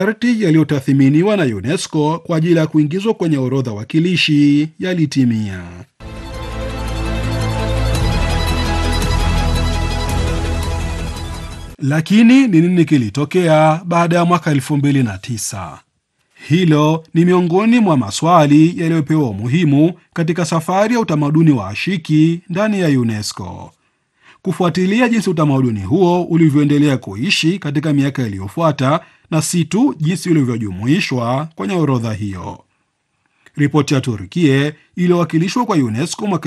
masharti yaliyotathiminiwa na UNESCO kwa ajili ya kuingizwa kwenye orodha wakilishi yalitimia. Lakini ni nini kilitokea baada ya mwaka 2009? Hilo ni miongoni mwa maswali yaliyopewa umuhimu katika safari ya utamaduni wa ashiki ndani ya UNESCO. Kufuatilia jinsi utamaduni huo ulivyoendelea kuishi katika miaka iliyofuata na si tu jinsi ulivyojumuishwa kwenye orodha hiyo. Ripoti ya Turkie iliyowakilishwa kwa UNESCO mwaka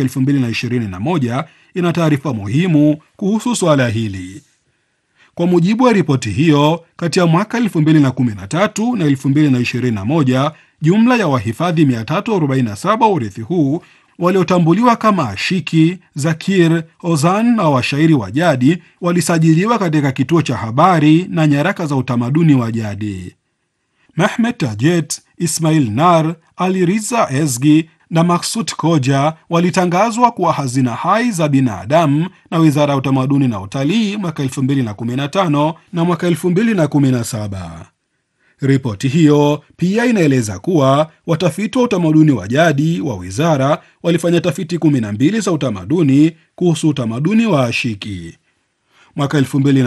2021 ina taarifa muhimu kuhusu suala hili. Kwa mujibu wa ripoti hiyo, kati ya mwaka 2013 na 2021, jumla ya wahifadhi 347 wa urithi huu waliotambuliwa kama ashiki, zakir, ozan na washairi wa jadi walisajiliwa katika kituo cha habari na nyaraka za utamaduni wa jadi. Mehmet Tajet, Ismail Nar, Ali Riza Ezgi na Maksut Koja walitangazwa kuwa hazina hai za binadamu na Wizara ya Utamaduni na Utalii mwaka 2015 na mwaka 2017. Ripoti hiyo pia inaeleza kuwa watafiti wa utamaduni wa jadi wa wizara walifanya tafiti 12 za utamaduni kuhusu utamaduni wa ashiki. Mwaka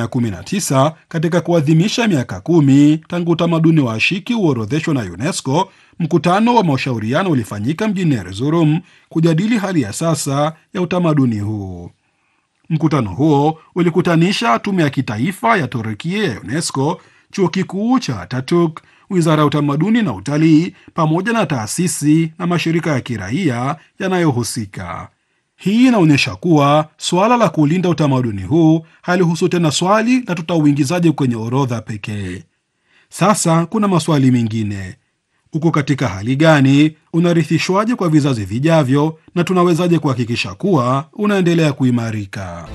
2019 katika kuadhimisha miaka kumi tangu utamaduni wa ashiki uorodheshwa na UNESCO, mkutano wa mashauriano ulifanyika mjini Erzurum kujadili hali ya sasa ya utamaduni huu. Mkutano huo ulikutanisha tume ya kitaifa ya Turukia ya UNESCO, chuo kikuu cha Ataturk, wizara ya utamaduni na utalii, pamoja na taasisi na mashirika ya kiraia yanayohusika. Hii inaonyesha kuwa suala la kulinda utamaduni huu halihusu tena swali la tutauingizaje kwenye orodha pekee. Sasa kuna maswali mengine: uko katika hali gani? Unarithishwaje kwa vizazi vijavyo? Na tunawezaje kuhakikisha kuwa unaendelea kuimarika?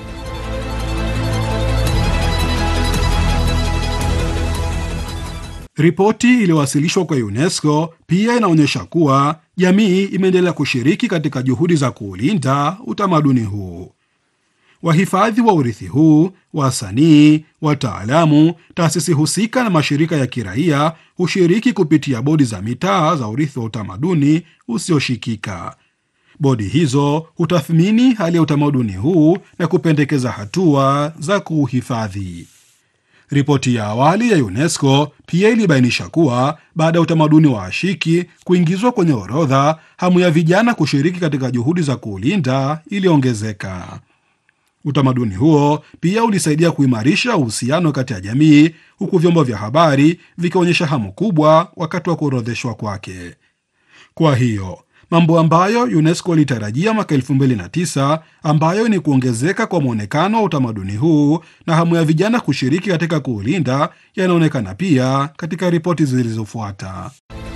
Ripoti iliyowasilishwa kwa UNESCO pia inaonyesha kuwa jamii imeendelea kushiriki katika juhudi za kuulinda utamaduni huu. Wahifadhi wa urithi huu, wasanii, wataalamu, taasisi husika na mashirika ya kiraia hushiriki kupitia bodi za mitaa za urithi wa utamaduni usioshikika. Bodi hizo hutathmini hali ya utamaduni huu na kupendekeza hatua za kuuhifadhi. Ripoti ya awali ya UNESCO pia ilibainisha kuwa baada ya utamaduni wa ashiki kuingizwa kwenye orodha, hamu ya vijana kushiriki katika juhudi za kuulinda iliongezeka. Utamaduni huo pia ulisaidia kuimarisha uhusiano kati ya jamii, huku vyombo vya habari vikionyesha hamu kubwa wakati wa kuorodheshwa kwake. Kwa hiyo mambo ambayo UNESCO ilitarajia mwaka 2009 ambayo ni kuongezeka kwa mwonekano wa utamaduni huu na hamu ya vijana kushiriki katika kuulinda yanaonekana pia katika ripoti zilizofuata.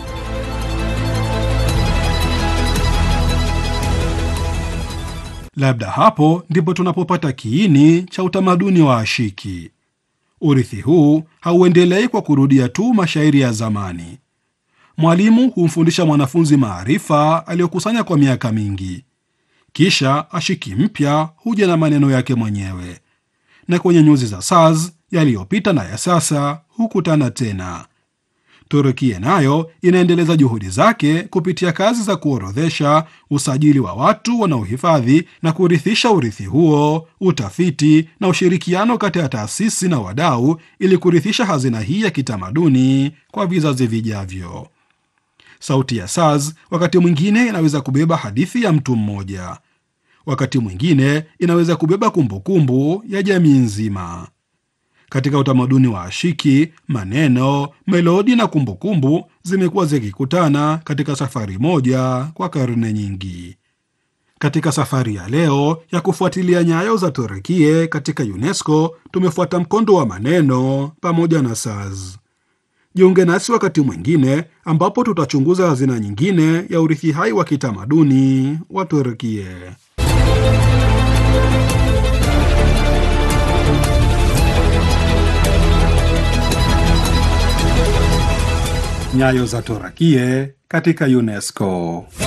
Labda hapo ndipo tunapopata kiini cha utamaduni wa ashiki. Urithi huu hauendelei kwa kurudia tu mashairi ya zamani. Mwalimu humfundisha mwanafunzi maarifa aliyokusanya kwa miaka mingi, kisha ashiki mpya huja na maneno yake mwenyewe, na kwenye nyuzi za saz yaliyopita na ya sasa hukutana tena. Turukia nayo inaendeleza juhudi zake kupitia kazi za kuorodhesha, usajili wa watu wanaohifadhi na kurithisha urithi huo, utafiti na ushirikiano kati ya taasisi na wadau, ili kurithisha hazina hii ya kitamaduni kwa vizazi vijavyo. Sauti ya saz wakati mwingine inaweza kubeba hadithi ya mtu mmoja, wakati mwingine inaweza kubeba kumbukumbu ya jamii nzima. Katika utamaduni wa ashiki, maneno, melodi na kumbukumbu zimekuwa zikikutana katika safari moja kwa karne nyingi. Katika safari ya leo ya kufuatilia nyayo za Turukie katika UNESCO, tumefuata mkondo wa maneno pamoja na saz. Jiunge nasi wakati mwingine ambapo tutachunguza hazina nyingine ya urithi hai wa kitamaduni wa Turkie. Nyayo za Turkie katika UNESCO.